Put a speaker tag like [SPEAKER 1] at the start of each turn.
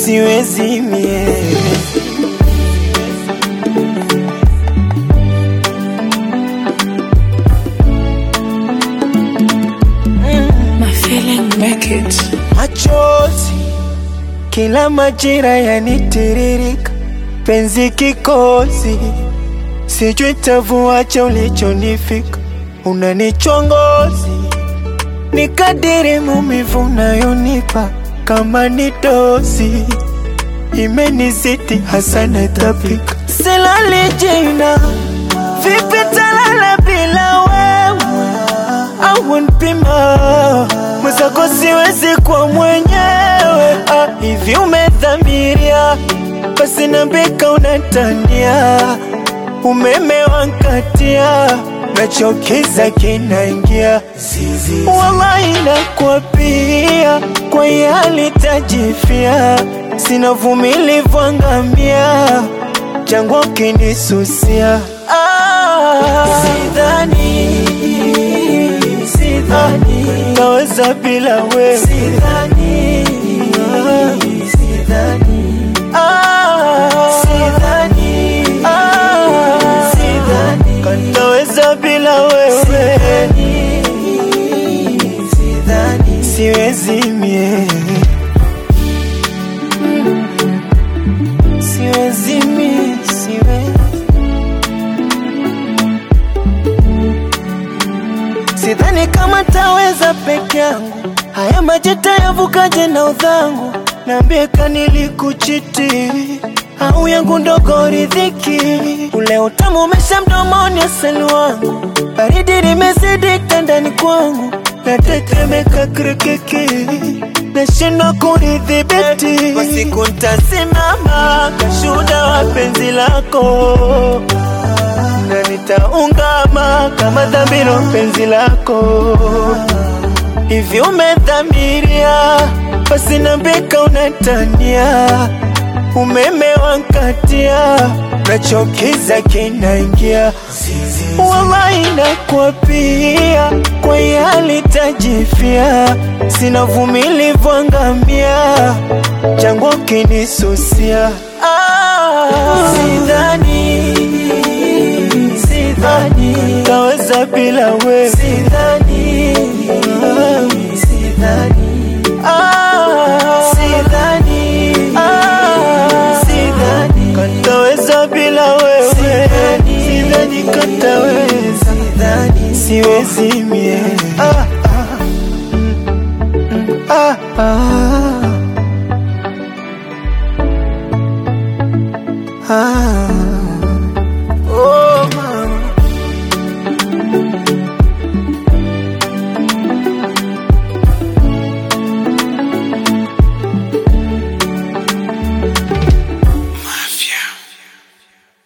[SPEAKER 1] siwezi mie
[SPEAKER 2] My feeling make it.
[SPEAKER 1] machozi kila majira yanitiririka, penzi kikozi, sijui tavuacha ulichonifika, unanichongozi ni kadiri mumivu unayonipa kama ni dozi imenizidi hasa natapika, silali jina vipi talala bila wewe au npima mwenzako siwezi kwa mwenyewe ah, hivi umedhamiria basi nambika unatania umeme wankatia nachokiza kinaingia wallahi nakwapia kwa yali tajifia sina vumilivu angamia jangwa kinisusia ah, sidhani sidhani naweza bila wewe sidhani sidhani ah, sidhani ah, sidhani kanaweza bila wewe sidhani sidhani siwezi mie siwezi mie siwezi Sidhani kama taweza peke yangu, haya maji tayavukaje na udhangu? Niambie kanilikuchiti au yangu ndogo ridhiki, ule utamu umesha mdomoni, asali wangu, baridi limezidi ndani kwangu, natetemeka kirikiki, nashindwa kunidhibiti. Kwa siku ntasimama kashuhuda wa penzi lako na nitaungama kama dhambiro penzi lako hivi umedhamiria basi nambika unatania umeme wankatia nachokiza kinaingia wallahi nakwapia kwa yali tajifia sina vumilivu angamia jangwa kinisusia ah, sidhani sidhani taweza bila wewe sidhani sidhani ah, sidhani ah, sidhani kataweza bila wewe sidhani, sidhani kataweza sidhani siwezi mie ah, ah, mm, ah, ah, ah.